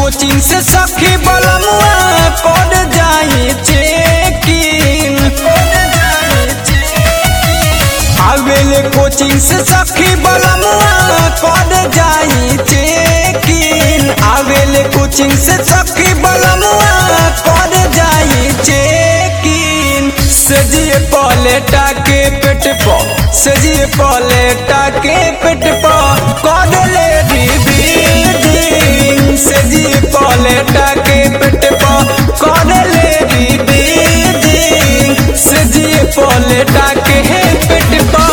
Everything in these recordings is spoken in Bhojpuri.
कोचिंग से सखी बलमुआ कर जाई चेकिंग आवेले कोचिंग से सखी बलमुआ कर जाई चेकिंग आवेले कोचिंग से सखी बलमुआ कर जाई चेकिंग सजिए पलेटा के पेट पर सजिए पलेटा के पेट पर कर ले रीडिंग सजिए पलेटा के पेट पर कर ले रीडिंग सजिए पलेटा के पेट पर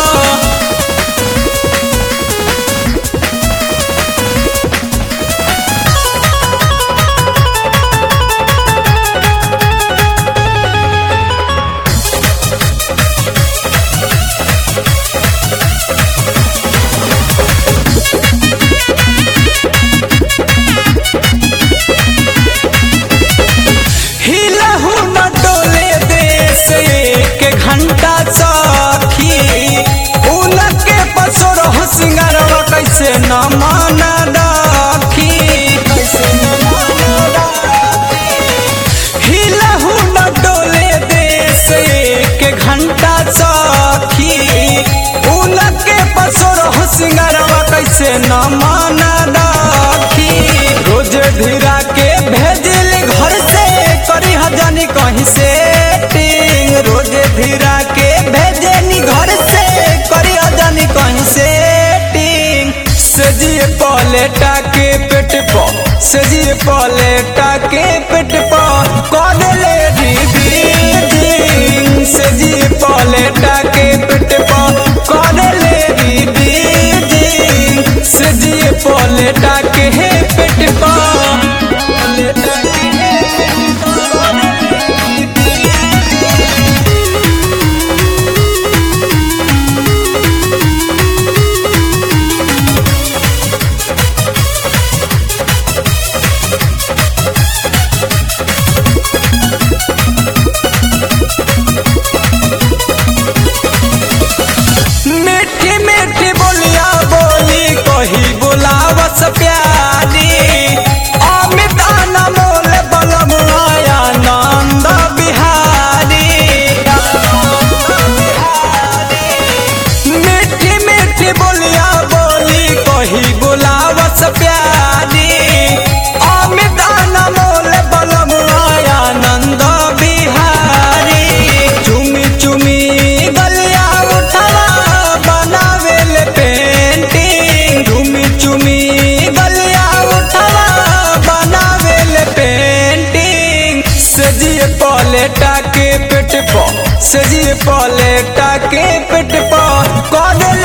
हिलहु न डोले देश एक घंटा सखी उलट के पसोर सिंगारवा कैसे न मान रखी हिलहु न डोले देश एक घंटा सखी उलट के पसोर सिंगारवा कैसे न मान रखी रोज धीरा के भेजल घर से करी हजानी कहीं से टिंग रोज धीरा के भेजनी घर से करी हजानी कहीं से टिंग सजिए पलेटा के पेट पर सजिए पलेटा के पेट पर कर ले रीडिंग सजिए पलेटा के पेट पर कर ले रीडिंग सजिए पलेटा के पेट पर पलेटा के मीठी मीठी बोलिया बोली कही बुलावस प्यारी अमित अनमोल बलमुआ नंद बिहारी मीठी मीठी बोलिया बोली कही बुलावस प्यारी अमित अनमोल बलमुआ नंद बिहारी चुमी चुमी गलिया उठवा बनावेल पेंटिंग चुमी चुमी गलिया उठवा बनावेल पेंटिंग सजिए पलेटा के पेट पर सजिए पलेटा के पेट पर कर